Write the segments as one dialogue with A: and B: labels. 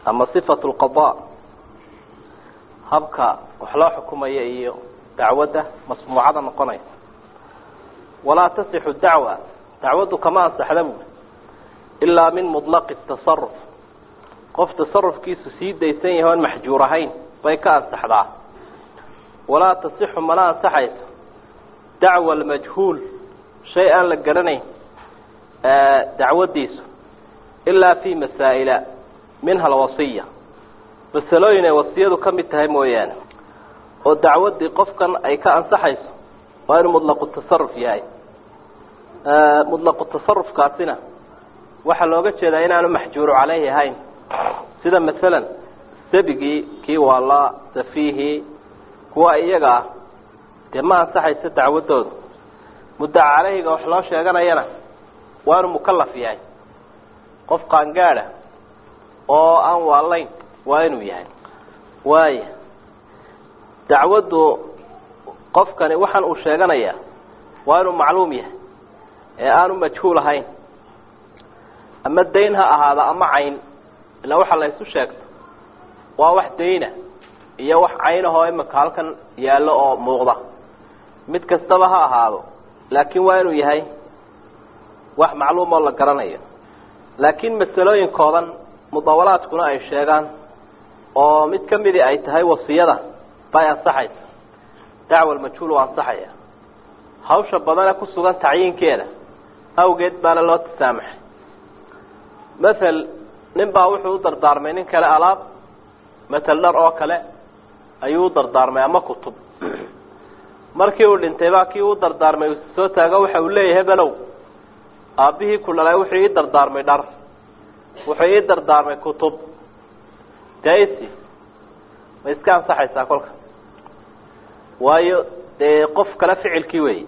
A: ama sifatu lqada habka wax loo xukumaya iyo dacwadda masmuucada noqonaysa walaa tasixu dacwa dacwaddu kama ansaxda buuli ilaa min muطlaqi tasaruf qof tasarufkiisu sii daysan yahay oon maxjuur ahayn bay ka ansaxdaa walaa tasixu mana ansaxayso dacwa almajhuul shay aan la garanayn dacwaddiisu ilaa fi masaa'ila minha alwasiya masalooyin ay wasiyadu ka mid tahay mooyaane oo dacwaddii qofkan ay ka ansaxayso waa inuu mutlaqu tasaruf yahay mutlaqu tasarufkaasina waxaa looga jeedaa inaanu maxjuuru caleyhi ahayn sida masalan sabigii kii waalaa safiihii kuwa iyaga ah dee ma ansaxayso dacwaddooda muddaca caleyhiga wax loo sheeganayana waa inuu mukalaf yahay qof qaangaada oo aan waalayn waa inuu yahay waaya dacwaddu qofkani waxaan uu sheeganayaa waa inuu macluum yahay ee aanu majhuul ahayn ama dayn ha ahaada ama cayn ilaa waxaa la isu sheegto waa wax dayna iyo wax caynahoo imika halkan yaallo oo muuqda mid kastaba ha ahaado laakiin waa inuu yahay wax macluum oo la garanayo laakiin masalooyinkoodan mudawalaadkuna ay sheegaan oo mid ka midii ay tahay wasiyada bay ansaxaysa dacwa almajhuul waa ansaxaya hawsha badane ku sugan tacyiinkeeda awgeed baana loo tasaamaxay mathel nin baa wuxuu u dardaarmay nin kale alaab matel dhar oo kale ayuu u dardaarmay ama kutub markii uu dhintay baa kii u dardaarmay uu soo taago waxa uu leeyahay below aabbihii ku dhalay wuxuu ii dardaarmay dhar wuxuu ii dardaarmay kutub daisi ma iska ansaxaysaa kolka waayo dee qof kale ficilkii weyi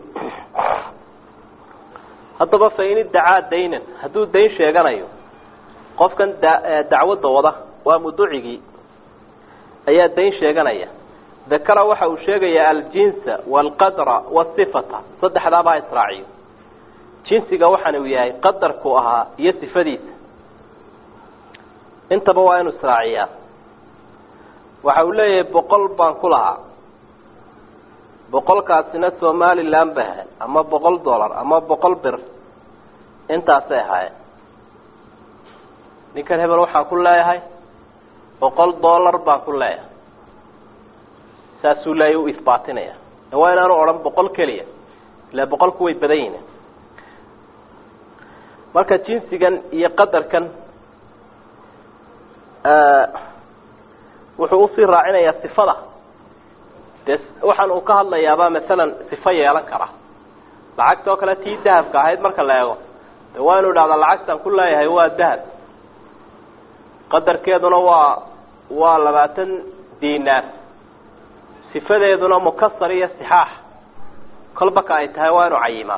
A: haddaba fa in iddacaa daynan hadduu dayn sheeganayo qofkan da dacwadda wada waa muducigii ayaa dayn sheeganaya dakara waxa uu sheegayaa aljinsa waalqadra wasifata saddexdaaba ha israaciyo jinsiga waxaan uu yahay qadarku ahaa iyo sifadiisa intaba waa inuu israaciyaa waxa uu leeyahay boqol baan ku lahaa boqolkaasina somalilan ba ahayd ama boqol dollar ama boqol bir intaasay ahaayeen ninkan hebel waxaan ku leeyahay boqol dollar baan ku leeyahay saasuu leeya u isbaatinaya waa inaanu odhan boqol keliya ila boqolku way badan yihin marka jinsigan iyo qadarkan wuxuu usii raacinayaa sifada dee waxaan uu ka hadlayaabaa masalan sifo yeelan kara lacagta oo kale tii dahabka ahayd marka la eego de waa inu idhahdaa lacagtan ku leeyahay waa dahab qadarkeeduna waa waa labaatan dinaar sifadeeduna mukasar iyo sixaax kolbaka ay tahay waa inu cayimaa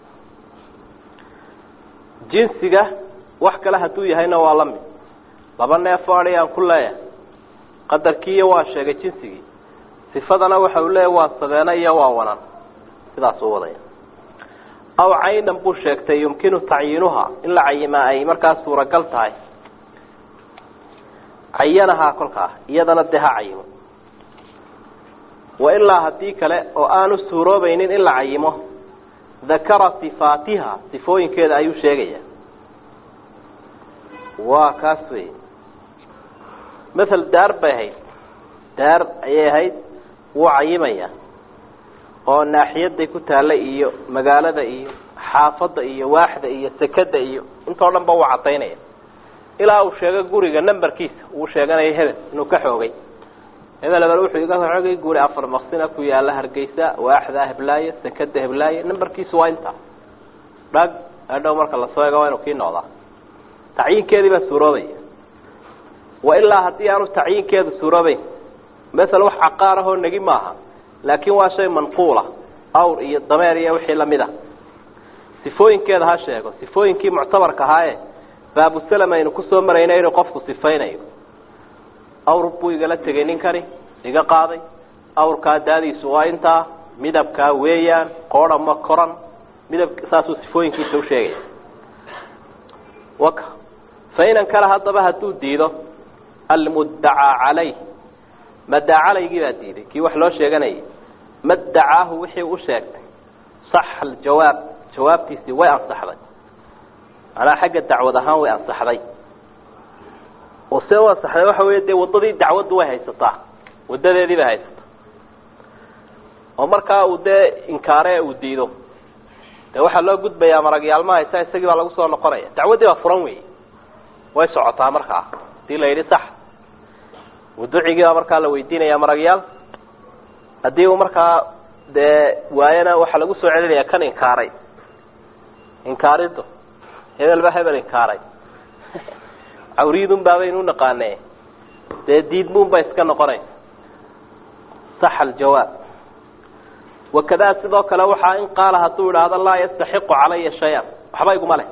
A: jinsiga wax kale hadduu yahayna waa la mid laba neefo adi aan ku leeyahay qadarkiiyo waa sheegay jinsigii sifadana waxa uu leeyahy waa sabeeno iyo waa wanan sidaas u wadaya aw caynan buu sheegtay yumkinu tacyiinuha in la cayimaa ay markaas suuragal tahay cayanahaa kolkaa iyadana dee ha cayimo wa ilaa haddii kale oo aanu suuroobaynin in la cayimo dakara sifaatiha sifooyinkeeda ayuu sheegaya waa kaas wey mathal daar bay ahayd daar ayay ahayd wuu cayimaya oo naaxiyaday ku taalla iyo magaalada iyo xaafadda iyo waaxda iyo sekada iyo intoo dhan ba wuu cadaynaya ilaa uu sheego guriga numberkiisa uu sheeganayo hebel inuu ka xoogay hebel hebel wuxuu iga xoogay guri afar maksina ku yaala hargeysa waaxda heblaayo sekada heblaayo numberkiisu waa intaa dhag adhow marka lasoo eego waa inuu kii noqdaa tacyiinkeedii baa suuroobaya wa ilaa haddii aanu tacyiinkeedu suuroobeyn masel wax caqaar ahoo negi maaha laakiin waa shay manquula awr iyo dameer iyo wixii lamid a sifooyinkeeda ha sheego sifooyinkii muctabarka ahaaye baabusalam aynu kusoo marayna inuu qofku sifaynayo awr buu igala tegay ninkani iga qaaday awrkaa daadiisu waa intaa midabkaa weeyaan qoodha ma koran midab saasuu sifooyinkiisa usheegaya waka fa inan kale haddaba hadduu diido almuddacaa calayh maddaa calaygii baa diiday kii wax loo sheeganayay maddacaahu wixii u sheegtay saxa aljawaab jawaabtiisii way ansaxday macnaha xagga dacwad ahaan way ansaxday oo see u ansaxday waxa weeye dee waddadii dacwaddu way haysataa waddadeedii bay haysataa oo markaa uu dee inkaare uu diido dee waxaa loo gudbayaa maragyaalma haysa isagii baa lagu soo noqonaya dacwaddii baa furan wey way socotaa markaa hadii la yidhi sax muducigii baa markaa la weydiinaya maragyaal haddii uu markaa dee waayana waxaa lagu soo celinaya kan inkaaray inkaarido hebel ba hebel inkaaray cawriyidun baabaynu unaqaane dee diidmuun ba iska noqonaysa saxa aljawaab wakadaa sidoo kale waxaa in qaala hadduu idhaahdo laa yastaxiqu calaya shay-an waxba iguma leh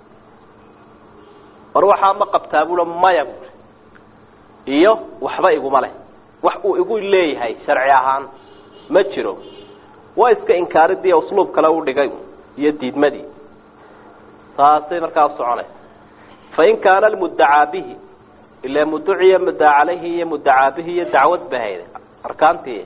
A: war waxaa ma qabtaa bula maya bui iyo waxba iguma leh wax uu igu leeyahay sharci ahaan ma jiro waa iska inkaaridii usluub kale u dhigay iyo diidmadii saasay markaa usoconaysa fain kaana almuddacaa bihi ila muduciya muddaa calayhi iyo muddacaa bihi iyo dacwad bahayda arkaantii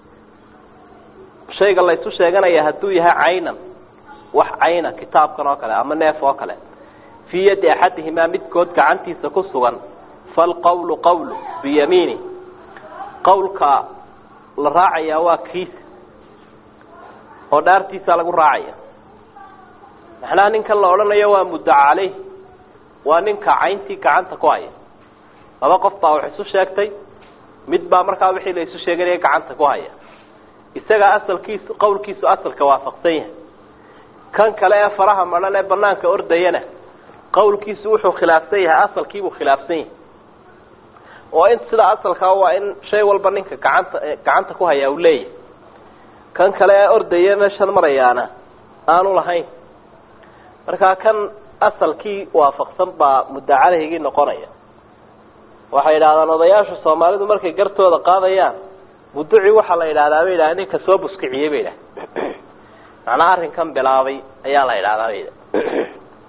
A: shayga laysu sheeganaya hadduu yahay caynan wax cayna kitaabkan oo kale ama neef oo kale fii yaddi axadihimaa midkood gacantiisa ku sugan falqawlu qawlu biyamiini qawlka la raacayaa waa kiisa oo dhaartiisaa lagu raacaya maxnaha ninkan la odhanayo waa muddaca caleyh waa ninka cayntii gacanta ku haya laba qof baa wax isu sheegtay mid baa markaa wixii la isu sheeganaya gacanta ku haya isagaa asalkiisu qawlkiisu asalka waafaqsan yahay kan kale ee faraha madhan ee banaanka ordayana qawlkiisu wuxuu khilaafsan yahay asalkiibuu khilaafsan yahay oo in sida asalkaa waa in shay walba ninka gacanta gacanta ku hayaa uu leeyahay kan kale ee ordaya meeshan marayaana aanu lahayn markaa kan asalkii waafaqsan baa muddaa calehigii noqonaya waxay yidhahdaan odayaasha soomaalidu markay gartooda qaadayaan muduci waxaa la yidhahdaa bay yidhaha ninka soo buskiciyey bay yidhaha macnaha arrinkan bilaabay ayaa la yidhahdaa bay yidhaha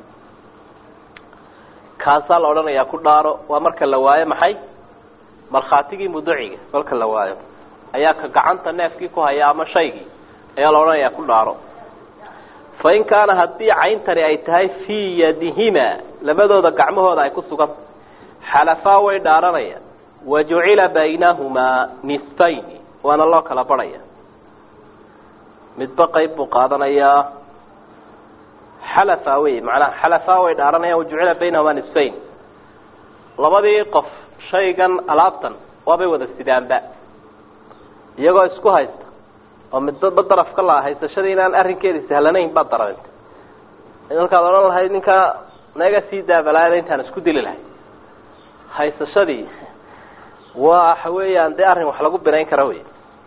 A: kaasaa la odhanayaa ku dhaaro waa marka la waayo maxay markhaatigii muduciga marka la waayo ayaa ka gacanta neefkii ku haya ama shaygii ayaa la odhanayaa ku dhaaro fa in kaana haddii cayntani ay tahay fii yadihima labadooda gacmahooda ay ku sugan xalafaa way dhaaranayaan wa jucila baynahumaa nisfayni waana loo kala barhaya midba qayb buu qaadanayaa xalafa wey macnaha xalafaa way dhaaranayaan wajucila baynahumaa nisfayn labadii qof shaygan alaabtan waabay wada sidaanba iyagoo isku haysta oo midba daraf ka laa haysashadii inaan arrinkeedi sahlanayn baad dararintay halkaad odhan lahayd ninkaa naga sii daabalaada intaan isku dili lahay haysashadii waxa weeyaan dee arrin wax lagu binayn kara wey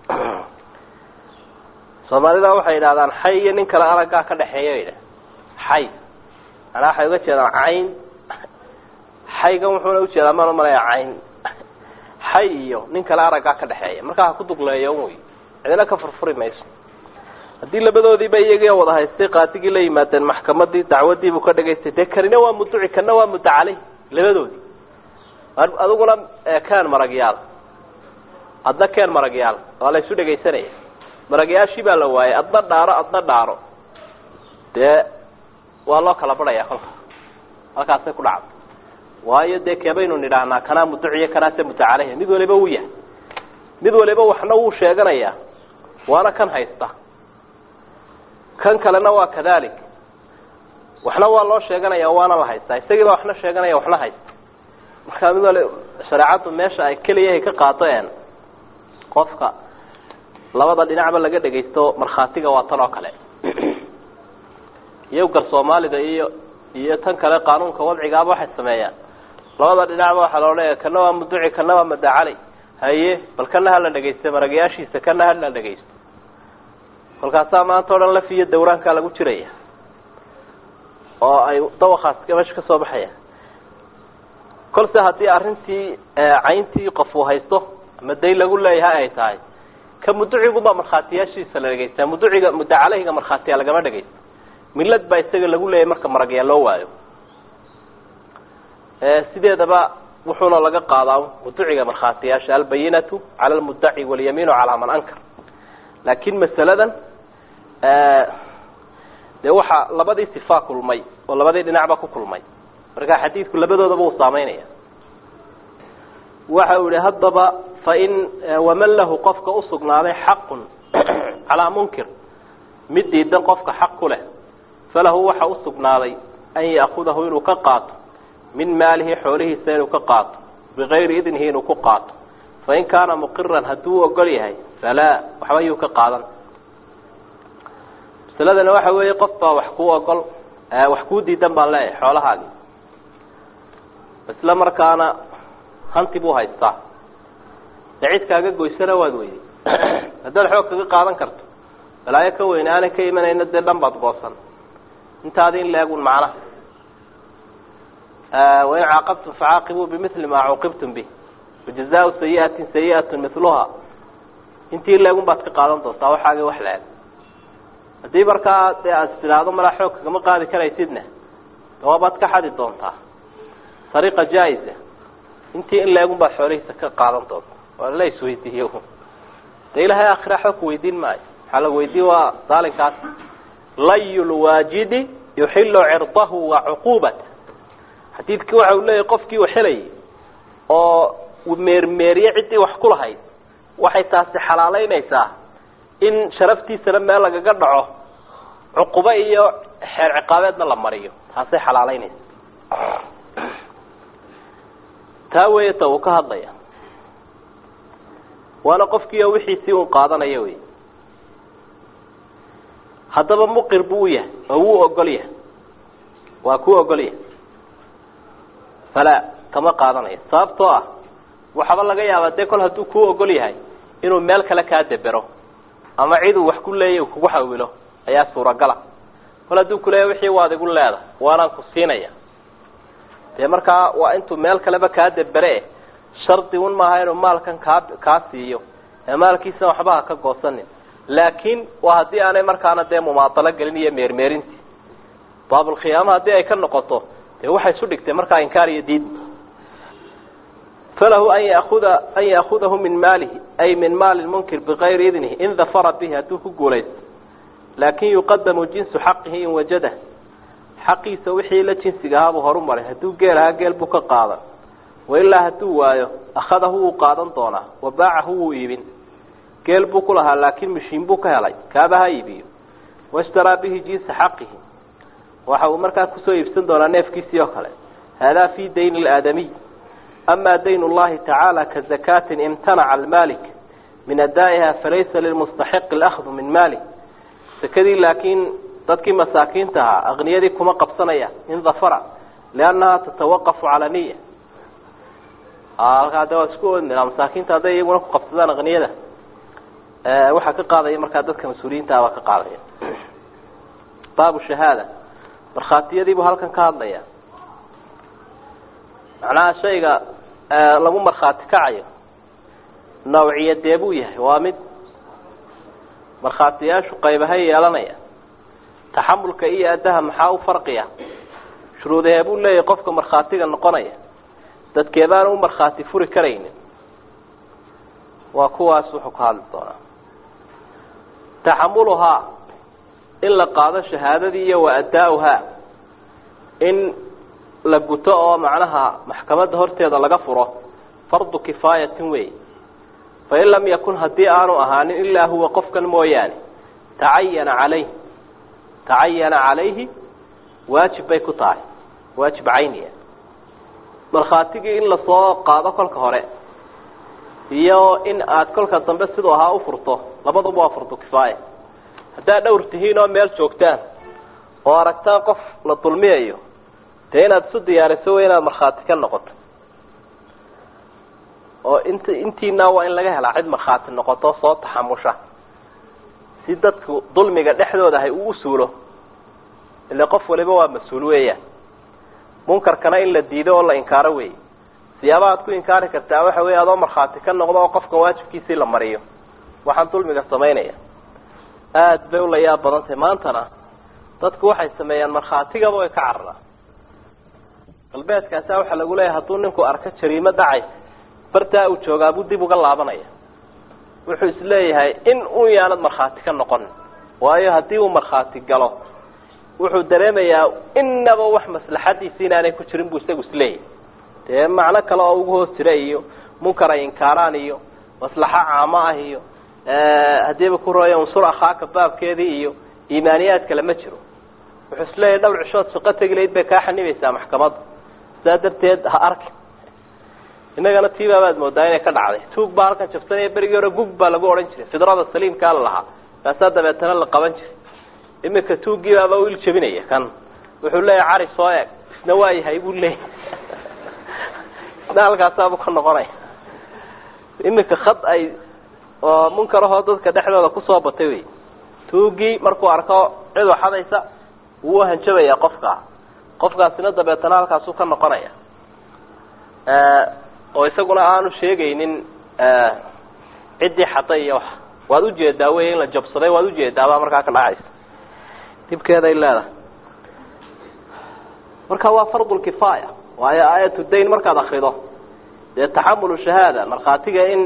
A: soomaalida waxay yidhahdaan xay iyo nin kale araggaa ka dhexeeya bay yidhah xay manaa waxay uga jeedaan cayn xaygan wuxuuna ujeedaa maan umalaya cayn xay iyo nin kale araggaa ka dhexeeya markaa ha ku dugleeyo wey cidina ka furfuri mayso haddii labadoodiiba iyagii wada haystay qaadigii la yimaadeen maxkamadii dacwadiibuu ka dhagaystay dee kanina waa muduci kana waa mudda caleyh labadoodii adiguna keen maragyaal adna keen maragyaal waa la isu dhegaysanaya maragyaashii baa la waayay adna dhaaro adna dhaaro dee waa loo kala barhaya kolka halkaasay ku dhacda waayo dee keebaynu nidhaahnaa kanaa muduciyo kanaase mudda caleyh mid waliba wuu yahay mid waliba waxna wuu sheeganayaa waana kan haysta kan kalena waa kadalik waxna waa loo sheeganaya waana la haystaa isagiiba waxna sheeganaya waxna haysta markaa mid wali shareecaddu meesha ay keliyahay ka qaadeen qofka labada dhinacba laga dhegaysto markhaatiga waa tan oo kale iyo gar soomaalida iyo iyo tan kale qaanuunka wadcigaaba waxay sameeyaan labada dhinacba waxaa loo leeyahay kana waa muduci kana waa madacaley haye bal kana hala dhegaysta maragayaashiisa kana hala dhegaysto kolkaasaa maanta o dhan laf iyo dawraankaa lagu jiraya oo ay dawakaas meesha ka soo baxaya kolse haddii arrintii cayntii qof uu haysto ama dayn lagu leeyahay ay tahay ka muduciguba markhaatiyaashiisa la dhegaystaa muduciga mudda caleyhiga markhaatiya lagama dhegaysto millad baa isaga lagu leeyahay marka maragyaa loo waayo sideedaba wuxuuna laga qaadaa muduciga markhaatiyaasha albayinatu cala almudaci walyamiinu calaa man ankar laakin masaladan dee waxaa labadii sifaa kulmay oo labadii dhinacba ku kulmay marka xadiidku labadoodaba uu saameynaya waxa uu yihi haddaba fain waman lahu qofka usugnaaday xaqun calaa munkir mid diidan qofka xaq ku leh falahu waxa usugnaaday an ya'kudahu inuu ka qaato min maalihi xoolihiisa inuu ka qaato bigayri idnihi inuu ku qaato fain kaana muqiran hadduu ogol yahay falaa waxba yuu ka qaadan masaladani waxa weeye qof baa wax kuu ogol wax kuu diidan baan leeyahay xoolahaagi isla markaana hanti buu haystaa dee cid kaaga goysana waad weyday haddaad xoog kaga qaadan karto balaayo ka weyne aanay ka imanayno dee dhan baad goosan intaadi in leegun macnaha wain caaqabtum facaaqibuu bimili maa cuuqibtum bih wajazaau sayiatin sayiatu miluha intii leegun baad ka qaadan doontaa waxaagi wax la-eg haddii markaa dee aad tidhaahdo malaa xoog kagama qaadi karaysidna dawaabaad ka xadi doontaa ariiqa jaa-isa intii in leegun baad xoolihiisa ka qaadan doonta waa la isweydiiye dee ilahay aakhira xoog ku weydiin maayo waxaa la weydiin waa daalinkaas layu lwaajidi yuxilu cirdahu wa cuquubata xadiidkii waxa uu leeyahy qofkii waxelayay oo meermeeriye ciddii wax ku lahayd waxay taasi xalaaleynaysaa in sharaftiisana meel lagaga dhaco cuqubo iyo xeer ciqaabeedna la mariyo taasay xalaaleynaysa taa weeye ta uu ka hadlaya waana qofkii oo wixiisii un qaadanaya wey haddaba muqir buu u yahay oo wuu ogol yahay waa kuu ogol yahay falaa kama qaadanayo sababtoo ah waxaba laga yaabaa dee kol hadduu kuu ogol yahay inuu meel kale kaa debero ama cid uu wax ku leeyay uu kugu xawilo ayaa suuragala kol hadduu kuleeya wixii waad igu leeda waanaan ku siinaya dee markaa waa intuu meel kaleba kaa debere shardi un maaha inuu maalkan kaa kaa siiyo ee maalkiisana waxba ha ka goosanin laakiin waa haddii aanay markaana dee mumaadalo gelin iyo meermeerintii baabulkhiyaama haddii ay ka noqoto dee waxay isu dhigtay markaa inkaar iyo diid falahu an yauda an ya'kudahu min maalihi ay min maali munkir bigayri idnihi in dafara bihi hadduu ku guulaysto laakin yuqadamu jinsu xaqihi in wajada xaqiisa wixii la jinsiga ahaabuu horu maray hadduu geel ahaa geel buu ka qaadan wailaa hadduu waayo akhadahu wuu qaadan doonaa wa baacahu wuu iibin geel buu ku lahaa laakiin mishiin buu ka helay kaaba ha iibiyo washtaraa bihi jinsa xaqihi waxa uu markaa kusoo iibsan doonaa neefkiisii oo kale haadaa fi dayn ilaadamiy ama dayn llahi tacaala ka zakaatin imtanaca almaalik min adaa'iha falaysa lilmustaxiqi alahdu min maalih sakadii laakiin dadkii masaakiinta ahaa aqniyadii kuma qabsanaya in dafara liannaha tatawaqafu cala niya halkaa de waa isku oodnaa masaakiinta hadday iyaguna ku qabsadaan aqniyada waxaa ka qaadaya markaa dadka mas-uuliyiinta ah baa ka qaadaya baabu shahaada markhaatiyadiibuu halkan ka hadlaya macnaha shayga lagu markhaati kacayo nawciyadee buu yahay waa mid markhaatiyaashu qaybahay yeelanaya taxamulka iyo addaha maxaa u farqiya shuruudahee buu leeyahay qofka markhaatiga noqonaya dadkeebaana u markhaati furi karaynin waa kuwaas wuxuu ka hadli doonaa taxamuluhaa in la qaado shahaadadii iyo wa addaa-uhaa in la guto oo macnaha maxkamadda horteeda laga furo fardu kifaayatin wey fain lam yakun haddii aanu ahaanin ilaa huwa qofkan mooyaane tacayana calayh tacayana calayhi waajib bay ku tahay waajib cayniya markhaatigii in lasoo qaado kolka hore iyo in aad kolka dambe siduu ahaa ufurto labaduba waa fardu kifaaya haddaad dhowr tihiin oo meel joogtaan oo aragtaan qof la dulmiyayo dee inaad isu diyaariso wey inaad markhaati ka noqoto oo int intiina waa in laga helaa cid markhaati noqoto soo taxamusha si dadku dulmiga dhexdooda ahay uu usuulo ile qof waliba waa mas-uul weeyaan munkarkana in la diido oo la inkaaro wey siyaabaha ad ku inkaari kartaa waxa wey adoo markhaati ka noqdo oo qofkan waajibkiisii la mariyo waxaan dulmiga samaynaya aada bay ula yaab badan tahay maantana dadku waxay sameeyaan markhaatigaba way ka cararaan galbeedkaasa waxaa lagu leeyahay hadduu ninku arko jariimo dhacay bartaa uu joogaabuu dib uga laabanaya wuxuu isleeyahay in un yaanad markhaati ka noqon waayo haddii uu markhaati galo wuxuu dareemayaa inaba wax maslaxadiisi inaanay ku jirin buu isagu isleeyahay dee macno kale oo ugu hoos jira iyo munkar ay inkaaraan iyo maslaxo caamo ah iyo haddiiba ku rooya unsur akhaaka baabkeedii iyo iimaaniyaad kale ma jiro wuxuu isleeyahay dhowr cishood shaqo tegi layd bay kaa xanibaysaa maxkamadda sidaa darteed ha arki innagana tiibaabaad moodaa inay ka dhacday tuug baa halkan jabsanaya berigii hore gug baa lagu odhan jiray fidrada saliimkaa la lahaa kaasaa dabeetana la qaban jiray iminka tuuggii baaba u il jabinaya kan wuxuu leeyahay cari soo eeg isna waa yahay buu leeyahay isna halkaasaabuu ka noqonaya iminka khad ay oo munkarahoo dadka dhexdooda kusoo batay wey tuuggii markuu arko cid waxadaysa wuu hanjabaya qofkaa qofkaasina dabeetana halkaasuu ka noqonaya oo isaguna aanu sheegaynin ciddii xaday iyo wax waad ujeedaa wey in la jabsaday waad ujeedaabaa markaa ka dhacaysa dibkeeday leedahay marka waa fardulkifaaya waayo aayatu dayn markaad akrido dee taxamulu shahaada markhaatiga in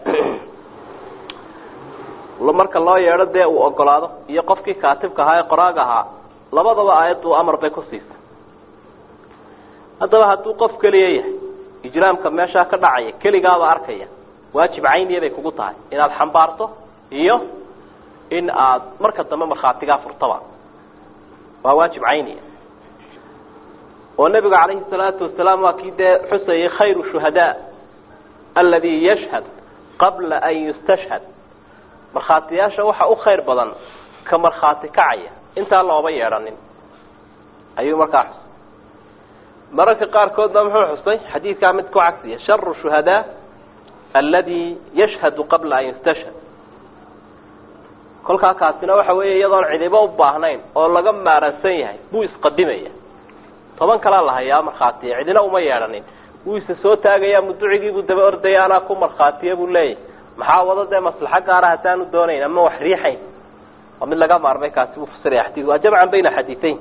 A: marka loo yeedho dee uu ogolaado iyo qofkii kaatibka ahaa ee qoraaga ahaa labadaba aayaddu amar bay ku siisay haddaba hadduu qof keliya yahay ijraamka meeshaa ka dhacaya keligaaba arkaya waajib cayniya bay kugu tahay inaad xambaarto iyo in aad marka dambe markhaatigaa furtaba waa waajib cayniya oo nebigu calayhi salaatu wasalaam waa kii dee xusayay khayru shuhadaa aladi yashhad qabla an yustashhad markhaatiyaasha waxa u khayr badan ka markhaati kacaya intaan looba yeedhanin ayuu markaa xusay mararka qaarkoodna muxuu xusay xadiidkaa mid ku cagsiya sharu shuhadaa aladi yashhadu qabla an yustashhad kolkaa kaasina waxa weeye iyadoon cidibo u baahnayn oo laga maaransan yahay buu isqadimaya toban kalaa la hayaa markhaatiya cidina uma yeedhanin wuu isa soo taagayaa muducigiibuu daba ordaya anaa ku markhaatiya buu leeyahy maxaa wado dee maslaxo gaara haddaanu doonayn ama wax riixayn waa mid laga maarmay kaasi buu fasiraya xadiid waa jamcan bayna xadiidayn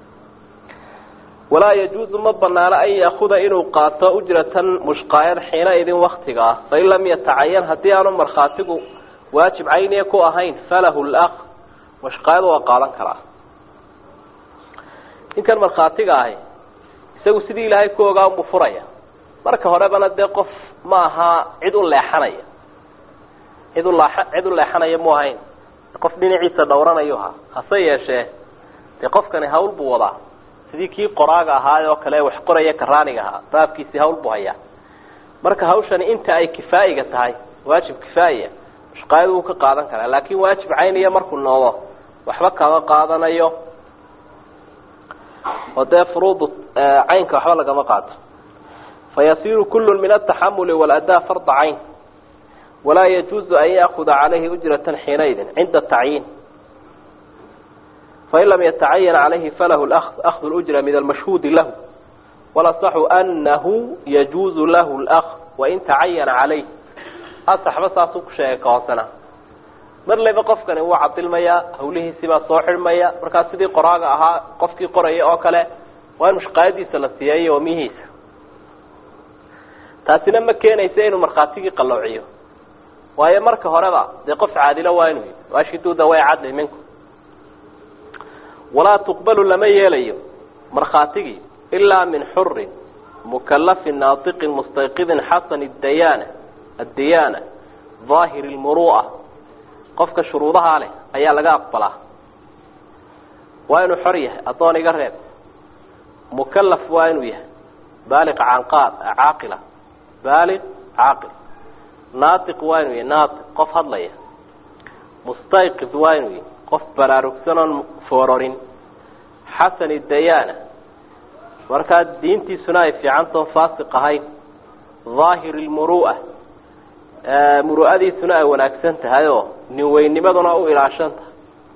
A: walaa yajuuzu ma banaano an yaakuda inuu qaato ujratan mushqaayad xiina idin waktiga ah fain lam yatacayan haddii aanu markhaatigu waajib cayniya ku ahayn falahu laq mushqaayadu waa qaadan karaa ninkan markhaatiga ahi isagu sidii ilaahay ku ogaa unbuu furaya marka horebana dee qof ma aha cid u leexanaya cid ulaa cid u leexanaya mu ahayn qof dhinaciisa dhowranayu ahaa hase yeeshee dee qofkani hawl buu wadaa sidii kii qoraaga ahaa oo kale wax qoraya karaaniga ahaa baabkiisii hawl buu hayaa marka hawshani inta ay kifaa'iga tahay waajib kifaaiya mushqaayadu wuu ka qaadan karaa laakin waajib cayniya markuu noodo waxba kama qaadanayo oo dee furuudu caynka waxba lagama qaato fayasiru kulu min ataxamuli waladaa farda cayn walaa yajuuzu an yaakuda calayhi ujrata xiinaidin cinda tacyiin fain lam yatacayan calayhi falahu ahdu lujra min almashhuudi lahu walasaxu anahu yajuuzu lahu lak wain tacayana calayh asaxba saasuu ku sheegay ka hoosena mar leba qofkani wuu cadilmayaa hawlihiisibaa soo xidhmaya markaa sidii qoraaga ahaa qofkii qoraya oo kale waa in mushqaayadiisa la siiyeeyo wamihiisa taasina ma keenaysa inuu markhaatigii qalloociyo waayo marka horeba dee qof caadilo waa inuu yii waashiduuda way cadli minku walaa tuqbalu lama yeelayo markhaatigii ilaa min xurin mukalafin naatiqin mustayqidin xasani dayaana addiyaana daahiri lmuru'a qofka shuruudahaa leh ayaa laga aqbalaa waa inuu xor yahay addoon iga reeb mukalaf waa inuu yahay baaliq canqaad caaqila baaliq caaqil naatiq waa inuu yahay naatiq qof hadlaya mustayqid waa inuu yahay qof baraarugsan oon foororin xasani dayaana markaa diintiisuna ay fiicantao faasiq ahayn daahir lmuru'a muru'adiisuna ay wanaagsan tahay oo nin weynimaduna u ilaashan tahay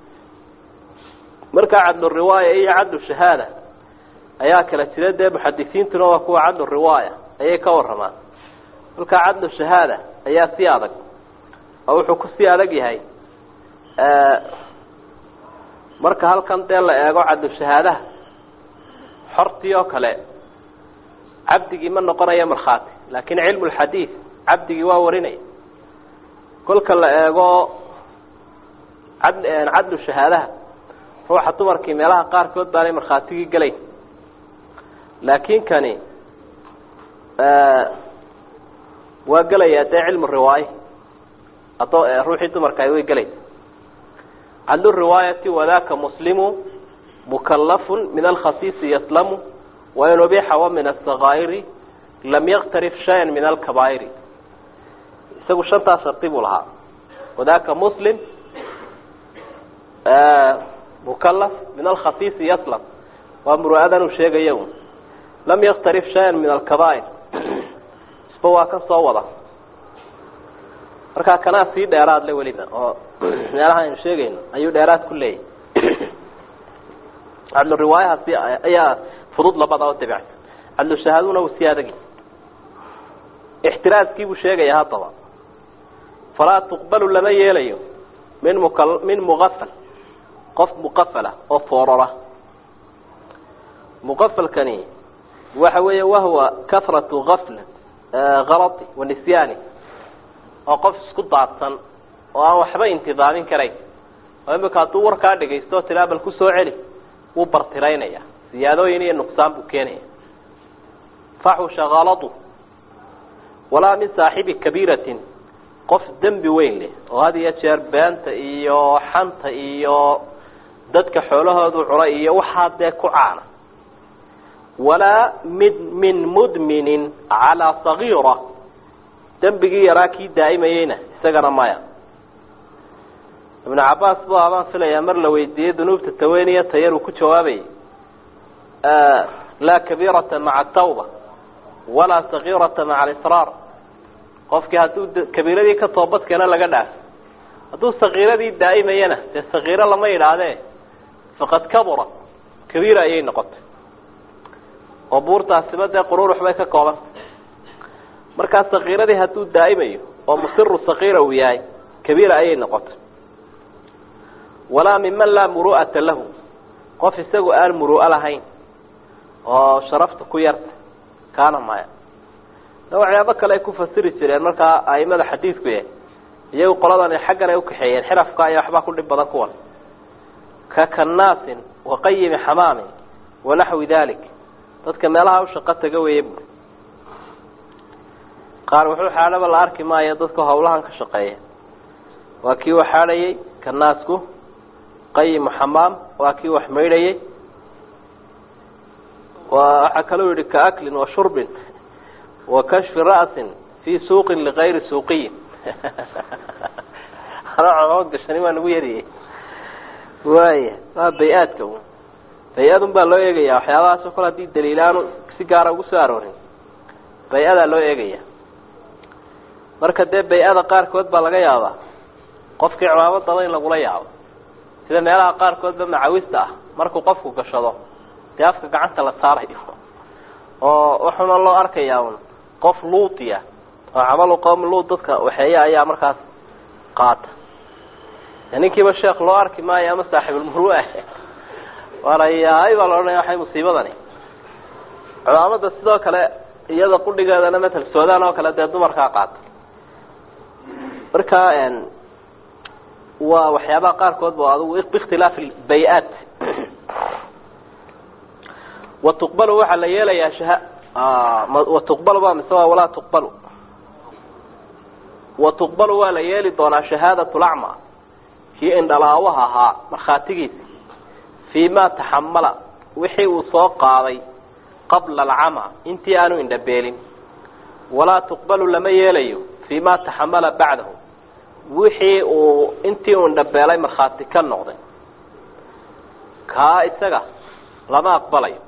A: markaa cadlu riwaaya iyo cadlu shahaada ayaa kala jira dee muxadisiintuna waa kuwa cadlu riwaaya ayay ka waramaan markaa cadlu shahaada ayaa si adag oo wuxuu kusii adag yahay marka halkan dee la eego cadlu shahaadaha xortii oo kale cabdigii ma noqonayo markhaati laakiin cilmu lxadiid cabdigii waa warinaya kolka la eego cad cadlu shahaadaha ruuxa dumarkii meelaha qaarkood baanay markhaatigii gelayn laakiin kani waa gelayaa dee cilmu riwaaye adoo ruuxii dumarkaay way gelaysa cadlu riwaayati wadaka muslimu mukalafun min alkhasiisi yaslamu wain ubixa wa min asakaa'iri lam yaktarif shayan min alkabaa'iri isagu shantaas shardi buu lahaa wadaka muslim mukalaf min alkhasiisi yaslam waa muru'adan uu sheegaya un lam yaktarif shayan min alkabaa'ir isba waa kan soo wada markaa kanaa sii dheeraad le weliba oo meelaha aynu sheegayno ayuu dheeraad ku leeyahy cadlu riwaayahaasi ayaa fudud labada oo dabicsan cadlu shahaaduna uu sii adagi ixtiraaskii buu sheegaya haddaba falaa tuqbalu lama yeelayo min muka min muqafal qof muqafala oo foorora muqafalkani waxa weeye wahwa kahratu afl kalati wa nisyaani oo qof isku daadsan oo aan waxba intidaamin karayn oo imika hadduu warkaa dhagaysto tilaa bal ku soo celi wuu bartiraynaya ziyaadooyin iyo nuqsaan buu keenaya faxusha kaladu walaa min saaxibi kabiiratin qof dembi weyn leh oo had iyo jeer beenta iyo xanta iyo dadka xoolahoodu cunay iyo waxaa dee ku caana walaa mid min mudminin calaa sagiira dembigii yaraa kii daa'imayeyna isagana maya ibnu cabaas bu abaan filayaa mar la weydiiyey dunuubta taweniya tayar uu ku jawaabayay laa kabiirata maca atawba walaa sagiirata maca alisraar qofkii hadduu kabiiradii ka toobadkeena laga dhaaf hadduu sakiiradii daa'imayana dee sakiiro lama yidhaahdee faqad kabura kabiira ayay noqotay oo buurtaasiba dee quruurux bay ka koobanta markaa sakiiradii hadduu daa'imayo oo musiru sakiira uu yahay kabiira ayay noqotay walaa miman laa muru'ata lahu qof isagu aan muru'o lahayn oo sharafta ku yarta kaana maya waxyaabo kale ay ku fasiri jireen markaa aimada xadiidku yahay iyagu qoladan xaggan ay ukaxeeyeen xirafka ayaa waxbaa ku dhib badan kuwan ka kanaasin waqayimi xamaamin wanaxwi dalik dadka meelaha ushaqo taga weeye bu qaar wuxuu xaadhaba la arki maayo dadka hawlahan ka shaqeeya waa kii wax xaadhayay kanaasku qayimu xamaam waa kii wax maydhayay waxaa kaloo yihi kaaklin wa shurbin wa kashfi ra'sin fii suuqin ligayri suuqiyin gashani waa nagu yariyey waaya waa bay-aadka bay-adun baa loo eegaya waxyaabahaasoo kale hadii daliilaanu si gaara ugu soo aroorin bay-adaa loo eegaya marka dee bay-ada qaarkood baa laga yaabaa qofkii cimaamadaba in lagula yaabo sida meelaha qaarkoodba macawista ah markuu qofku gashado dee afka gacanta la saarayo oo waxuna loo arkayaa un qof luudiya oo camalu qowmi luud dadka waxeeya ayaa markaas qaata ninkiiba sheekh loo arki maayo ama saaxibulmurua walayahay baa la odhanaya waxay musiibadani cumaamada sidoo kale iyada qudhigeedana matal sudan oo kale dee dumarkaa qaata marka waa waxyaabaha qaarkood ba adigu biikhtilaafi bay-aat wa tuqbalu waxaa la yeelayaa shaha wa tuqbalu ba mise waa walaa tuqbalu wa tuqbalu waa la yeeli doonaa shahaadat lacma kii indhalaawaha ahaa markhaatigiisa fii ma taxamala wixii uu soo qaaday qabla alcama intii aanu indhabeelin walaa tuqbalu lama yeelayo fii ma taxamala bacdahu wixii uu intii uu indhabeelay markhaati ka noqday kaa isaga lama aqbalayo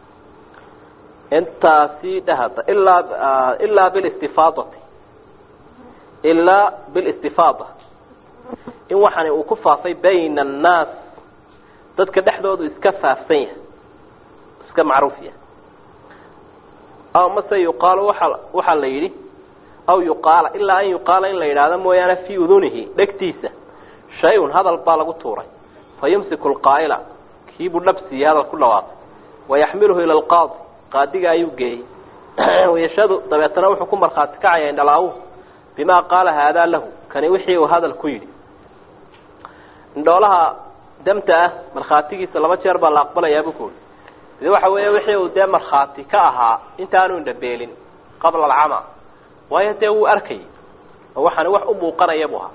A: intaasi dhahada ilaa ilaa bilistifaadati ilaa bilistifaada in waxani uu ku faafay bayna annaas dadka dhexdoodu iska faafsan yahay iska macruuf yahay aw mase yuqaalu waa waxaa la yidhi aw yuqaala ilaa an yuqaala in la yidhaahdo mooyaane fii udunihi dhegtiisa shay-un hadal baa lagu tuuray fa yumsiku lqaa'ila kiibuu dhabsiiyey hadal ku dhawaaqay wayaxmiluhu ila alqaadi qaadiga ayuu geeyey yashadu dabeetana wuxuu ku markhaati kacaya indhalaawu bimaa qaala haadaa lahu kani wixii uu hadal ku yidhi indhoolaha damta ah markhaatigiisa laba jeer baa la aqbalayaa buu kuuri ide waxa weeye wixii uu dee markhaati ka ahaa intaanu indhabeelin qabla alcama waayo dee wuu arkayay oo waxaani wax u muuqanaya buu ahaa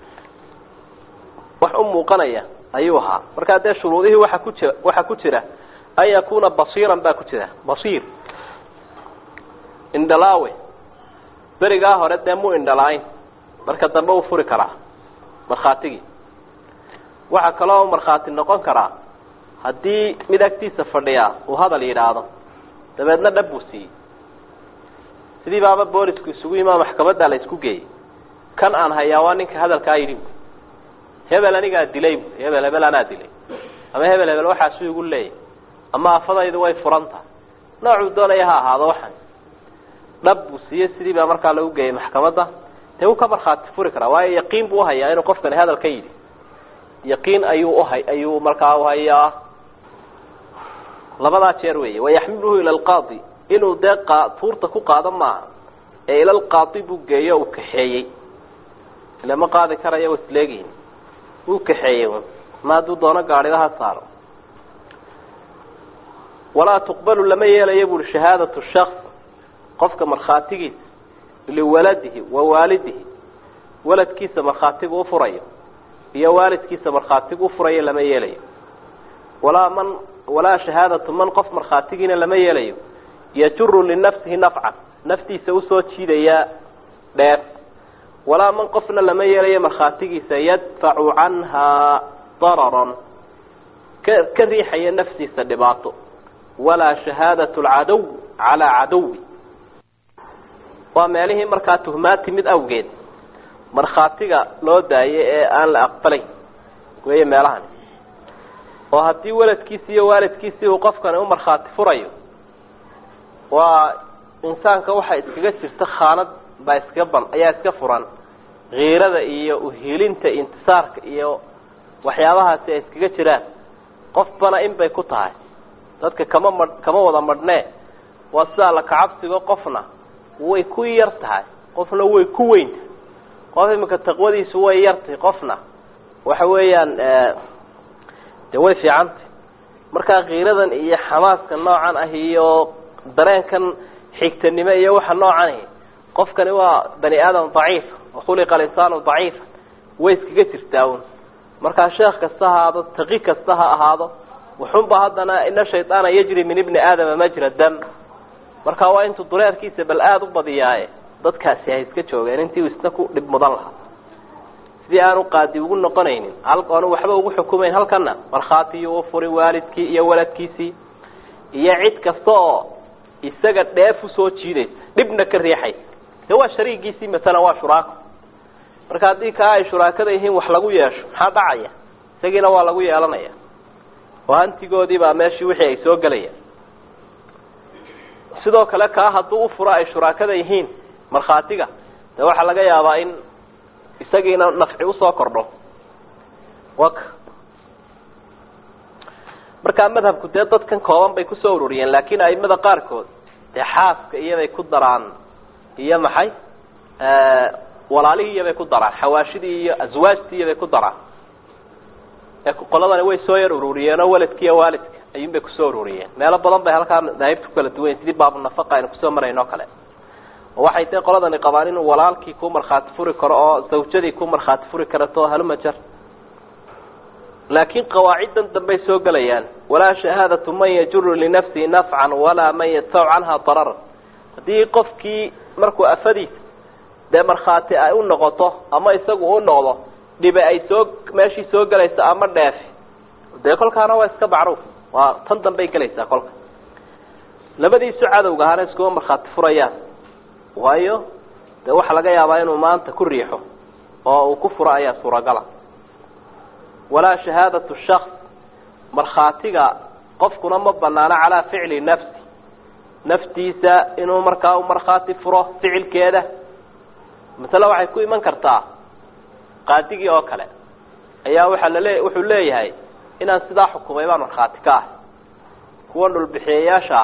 A: wax u muuqanaya ayuu ahaa markaa dee shuruudihii waxa ku jira waxaa ku jira an yakuuna basiiran baa ku jira basiir indhalaawe berigaa hore dee mu indhalaayn marka dambe uu furi karaa markhaatigii waxaa kaloo markhaati noqon karaa haddii mid agtiisa fadhiyaa uu hadal yidhaahdo dabeedna dhab buu siiyey sidii baaba boolisku isugu yimaa maxkamaddaa la isku geeyey kan aan hayaa waa ninka hadalkaa yidhi hebel anigaa dilay bu hebel hebel anaa dilay ama hebel hebel waxaasu igu leeyahy ama afadaydu way furan tahay noocuu doonaya ha ahaado waxan dhab buu siiyey sidii baa markaa lagu geeyey maxkamadda dee wuu ka markhaati furi karaa waayo yaqiin buu uhayaa inuu qofkani hadal ka yidhi yaqiin ayuu uha ayuu markaa uhayaa labadaa jeer weeye wayaxmiluhu ila alqaadi inuu dee qa tuurta ku qaado maaha ee ila alqaadi buu geeyo uu kaxeeyey ila ma qaadi karayo wa isleegihin wuu kaxeeyey ma hadduu doono gaadhidaha saaro walaa tuqbalu lama yeelayo buuhi shahaadatu shaks qofka markhaatigiisa liwaladihi wa waalidihi waladkiisa markhaatigu ufurayo iyo waalidkiisa markhaatigu ufurayo lama yeelayo walaa man walaa shahaadatu man qof markhaatigiina lama yeelayo yajuru linafsihi nafcan naftiisa usoo jiidaya dheer walaa man qofna lama yeelayo markhaatigiisa yadfacu canhaa dararan ka ka riixaya naftiisa dhibaato walaa shahaadatu alcadow calaa cadowi waa meelihii markaa tuhmaad timid awgeed markhaatiga loo daayay ee aan la aqbalayn weeye meelahani oo haddii waladkiisi iyo waalidkiisii uu qofkani u markhaati furayo waa insaanka waxaa iskaga jirta khaanad baa iskaga ban ayaa iska furan kiirada iyo uhiilinta intisaarka iyo waxyaabahaasi ay iskaga jiraan qofbana in bay ku tahay dadka kama ma kama wada madhnee waa sidaa la kacabsigo qofna way ku yar tahay qofna way ku weyntahay qof iminka taqwadiisu way yartahay qofna waxa weeyaan de way fiicantay markaa kiiradan iyo xamaaska noocan ah iyo dareenkan xigtanimo iyo waxa noocan ahi qofkani waa bani aadam daciif khuliqa alinsaanu daciifa way iskaga jirtaa un markaa sheekh kasta ha ahaado taqi kasta ha ahaado wuxunba haddana ina shaydaana yajri min ibni aadama majra dam marka waa intuu dureerkiisa bal aada u badiyaaye dadkaasi hay iska joogeen intii uu isna ku dhib mudan lahaa sidii aanu qaadi ugu noqonaynin hal oonu waxba ugu xukumayn halkana markhaatiyuu u furi waalidkii iyo waladkiisii iyo cid kasta oo isaga dheef usoo jiidaysa dhibna ka riixaysa de waa shariigiisii masalan waa shuraako marka haddii kaa ay shuraakada yihiin wax lagu yeesho maxaa dhacaya isagiina waa lagu yeelanaya oo hantigoodii baa meeshii wixii ay soo gelayaan sidoo kale kaa hadduu ufuro ay shuraakada yihiin markhaatiga de waxaa laga yaabaa in isagiina nafci usoo kordho waka markaa madhabku dee dadkan kooban bay kusoo ururiyeen laakiin aimada qaarkood dee xaaska iyobay ku daraan iyo maxay walaalihii iyobay ku daraan xawaashidii iyo aswaajtii iyobay ku daraan qoladani way soo yar ururiyeenoo waladki iyo waalidka ayuun bay kusoo ururiyeen meelo badan bay halkaa madaahibta ku kala duwan sidii baabunafaqa aynu kusoo marayno o kale oo waxay tahay qoladani qabaan inuu walaalkii ku markhaati furi karo oo zawjadii ku markhaati furi karato haluma jar laakiin qawaaciddan dambey soo gelayaan walaa shahaadatu man yajuru linafsihi nafcan walaa man yadfacu canha dararan haddii qofkii markuu afadiisa dee markhaati ay u noqoto ama isagu u noqdo dhibe ay soo meeshii soo gelayso ama dheefi dee kolkaana waa iska macruuf waa tan dambey gelaysaa kolka labadiisu cadowga ahana iskuma markhaati furayaan waayo dee waxaa laga yaabaa inuu maanta ku riixo oo uu ku furo ayaa suuragala walaa shahaadatu shaks markhaatiga qofkuna ma banaano calaa ficli nafsi naftiisa inuu markaa u markhaati furo ficilkeeda masale waxay ku iman kartaa qaadigii oo kale ayaa waxaa lale wuxuu leeyahay inaan sidaa xukumay baan markhaati ka ahay kuwa dhulbixiyayaasha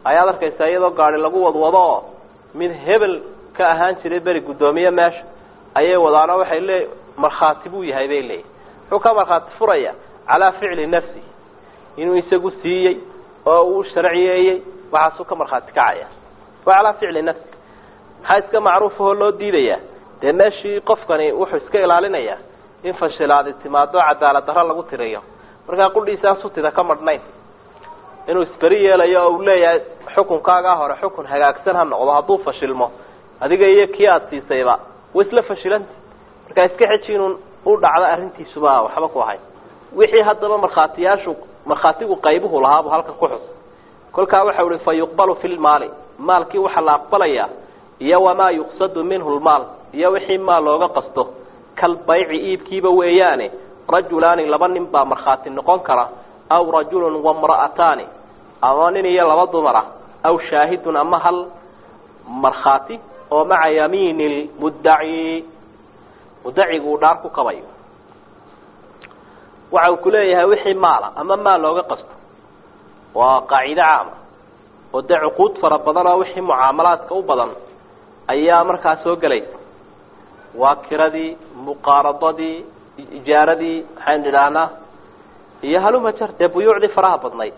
A: ayaad arkaysaa iyadoo gaari lagu wadwado oo mid hebel ka ahaan jiray beri guddoomiye meesha ayay wadaano waxay lee markhaati buu yahay bay leeyihin muxuu ka markhaati furaya calaa ficli nafsi inuu isagu siiyey oo uu sharciyeeyey waxaasuu ka markhaati kacaya waa calaa ficli nafsi maxaa iska macruufahoo loo diidayaa dee meeshii qofkani wuxuu iska ilaalinayaa in fashilaadi timaado cadaalad darro lagu tiriyo markaa qudhiisaa sutida ka madhnayn inuu isberi yeelayo oo uu leeyahay xukunkaagaa hore xukun hagaagsan ha noqdo hadduu fashilmo adiga iyo kii aada siisayba way isla fashilanti markaa iska xeji inuu u dhacdo arrintiisuba waxba ku ahayn wixii haddaba markhaatiyaashu markhaatigu qaybuhu lahaabu halkan ku xus kolkaa waxau ihi fa yuqbalu fi lmaali maalkii waxaa la aqbalayaa iyo wamaa yuqsadu minhu lmaal iyo wixii maal looga qasto kalbayci iibkiiba weeyaane rajulaani laba nin baa markhaati noqon kara aw rajulun wamra'ataani ama nin iyo laba dumara aw shaahidun ama hal markhaati oo maca yamiini lmuddaci muddacigu uu dhaar ku kabayo waxa uu ku leeyahay wixii maala ama maal looga qasto waa qaacido caama oo dee cuquud fara badan oo wixii mucaamalaadka u badan ayaa markaa soo gelaysa waa kiradii muqaaradadii ijaaradii maxaynu idhaahnaa iyo haluma jar dee buyuucdii faraha badnayd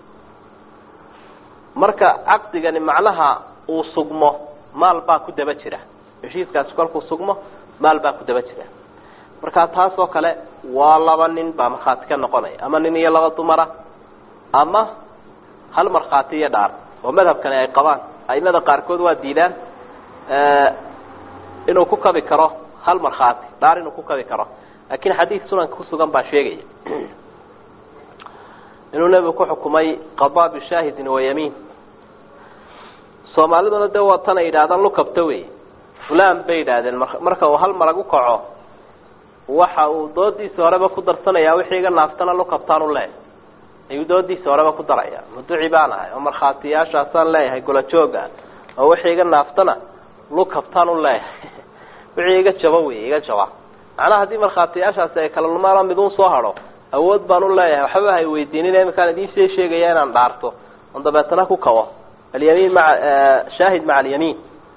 A: marka caqdigani macnaha uu sugmo maal baa ku daba jira heshiiskaasi kolkuu sugmo maal baa ku daba jira marka taas oo kale waa laba nin baa markhaati ka noqonaya ama nin iyo laba dumara ama hal markhaati iyo dhaar oo madhabkani ay qabaan aimada qaarkood waa diidaan inuu ku kabi karo hal markhaati dhaar inuu ku kabi karo laakiin xadiis sunanka kusugan baa sheegaya inuu nebigu ku xukumay qadaa bishaahidin wayamiin soomaaliduna dee waa tan ay yidhahdaan lukabta wey fulan bay yidhaahdeen marka uu hal marag u kaco waxa uu doodiisa horeba ku darsanayaa wixii iga naaftana lukabtaan u leeyahay ayuu doodiisa horeba ku daraya muduci baan ahay oo markhaatiyaashaasaan leeyahay golajooga oo wixii iga naaftana lukabtaan u leeyahay wixii iga jaba wey iga jaba macnaha haddii markhaatiyaashaasi ay kala lumaano midun soo hadho awood baan u leeyahay waxbaba hay weydiinin iminkaan idiinsii sheegaya inaan dhaarto on dabeetana ku kabo alyamiin maa shaahid maca alyamiin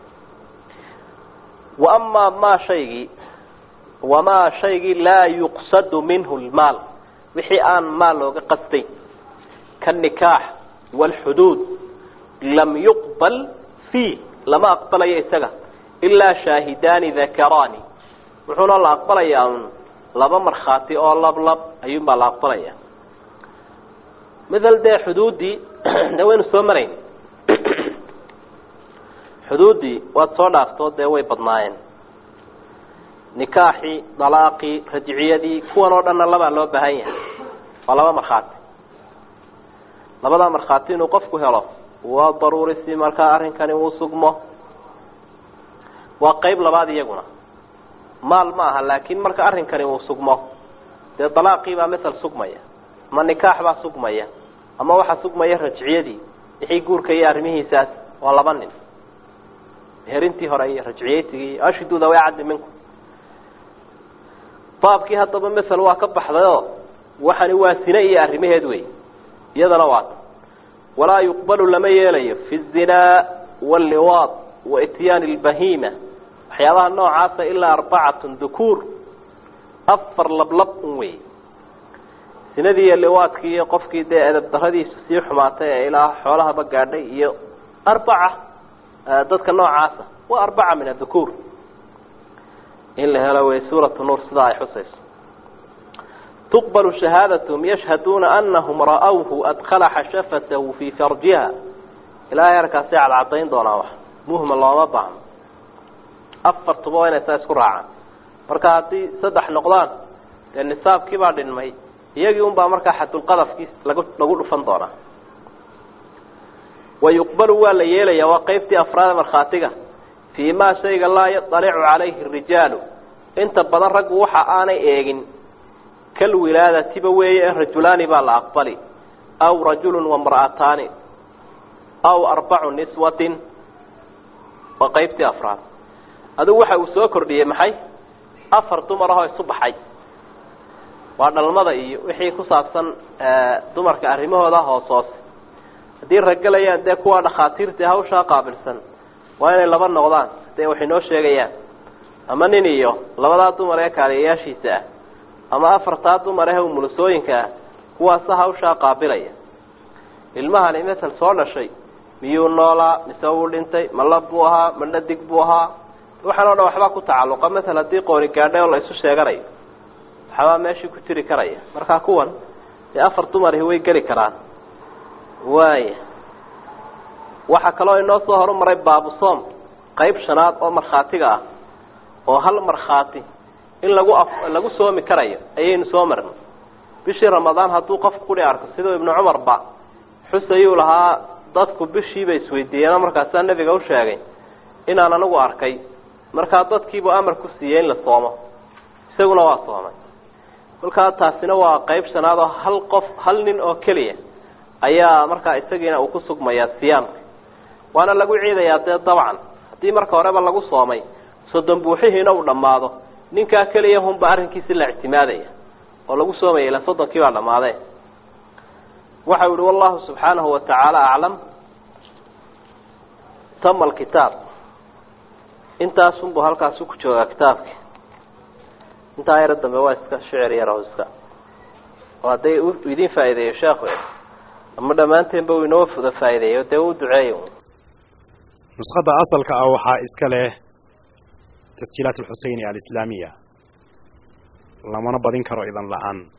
A: wa amaa maa shaygii wamaa shaygii laa yuqsadu minhu lmaal wixii aan maal looga qasdayn kanikaax waalxuduud lam yuqbal fiih lama aqbalayo isaga ilaa shaahidaani dakaraani wuxuuna la aqbalayaa un laba markhaati oo lablab ayuunbaa la aqbalaya mithal dee xuduuddii de waynu soo marayn xuduuddii waad soo dhaaftoo dee way badnaayeen nikaaxii dalaaqii rajciyadii kuwan oo dhanna labaa loo baahan yahay waa laba markhaati labadaa markhaati inuu qofku helo waa daruuri si markaa arrinkani uu sugmo waa qeyb labaad iyaguna maal ma aha laakiin marka arrinkani uu sugmo dee dalaaqii baa masel sugmaya ama nikaax baa sugmaya ama waxaa sugmaya rajciyadii wixii guurka iyo arrimihiisaas waa laba nin herintii hore iyo rajciyeysigii ashiduda way caddi minku baabkii haddaba masel waa ka baxdayoo waxani waa sine iyo arrimaheed wey iyadana waata walaa yuqbalu lama yeelayo fi الzinaa wاlliwaad wa ityaani اlbahiima waxyaabaha noocaasa ilaa arbacatun dukuur afar lablab un wey sinadii iyo liwaadkii iyo qofkii dee edab daradiisu sii xumaatay ee ilaa xoolahaba gaadhay iyo arbaca dadka noocaasa waa arbaca min adukuur in la helo wey suuratu nuur sidaa ay xusayso tuqbalu shahaadatum yashhaduuna anahum ra'awhu adkhala xashafatahu fii farjiha ilaahay arkaasay cadcadayn doonaa wax muhma looma baahno afartuba waa inay saa isku raacaan marka haddii saddex noqdaan dee nisaabkii baa dhinmay iyagii un baa markaa xadulqadafkii lagu lagu dhufan doonaa wa yuqbalu waa la yeelaya waa qeybtii afraada markhaatiga fii maa shayga laa yaطalicu calayhi rijaalu inta badan raggu waxa aanay eegin kal wilaadatiba weeye ee rajulaani baa la aqbali aw rajulu wamra'ataani aw arbacu niswatin waa qeybtii afraad adigu waxa uu soo kordhiyey maxay afar dumar ahoo isu baxay waa dhalmada iyo wixii ku saabsan dumarka arrimahooda hoos hoose haddii raggelayaan dee kuwa dhakhaatiirta hawshaa qaabilsan waa inay laba noqdaan dee waxay noo sheegayaan ama nin iyo labadaa dumar ee kaaliyayaashiisa ah ama afartaa dumar ee umulusooyinka ah kuwaasa hawshaa qaabilaya ilmahani masel soo dhashay miyuu noolaa mise wuu dhintay ma lab buu ahaa ma dhadig buu ahaa waxaan o dhan waxbaa ku tacalluqa masel haddii qooni gaadhay oo la isu sheeganayo waxbaa meeshii ku jiri karaya markaa kuwan dee afar dumarihi way geli karaan waaya waxaa kaloo inoo soo horumaray baabusoom qayb shanaad oo markhaatiga ah oo hal markhaati in lagu a lagu soomi karayo ayaynu soo marnay bishii ramadaan hadduu qof kudhi arko siduu ibnu cumarba xus ayuu lahaa dadku bishiiba isweydiiyeenoo markaasaa nebiga u sheegay inaan anigu arkay markaa dadkiibuu amar ku siiyey in la soomo isaguna waa soomay kolkaa taasina waa qayb shanaad oo hal qof hal nin oo keliya ayaa markaa isagiina uu ku sugmayaa siyaamka waana lagu ciidayaa dee dabcan haddii marka horeba lagu soomay soddon buuxihiina uu dhammaado ninkaa keliya hunba arrinkiisi la ictimaadaya oo lagu soomaya ila soddonkii baa dhammaadee waxa yihi wallahu subxaanahu watacaala aclam tama alkitaab intaasunbu halkaasu ku joogaa kitaabki intaa yaro dambe waa iska shicir yaro iska oo hadday idin faa'iideeyo sheekhu ama dhammaanteenba uu inoo fuda faa'ideeyo dee u duceeyo
B: nuskhada asalka ah waxaa iska leh tasjiilaat alxuseyni alislaamiya lamana badin karo idan la-aan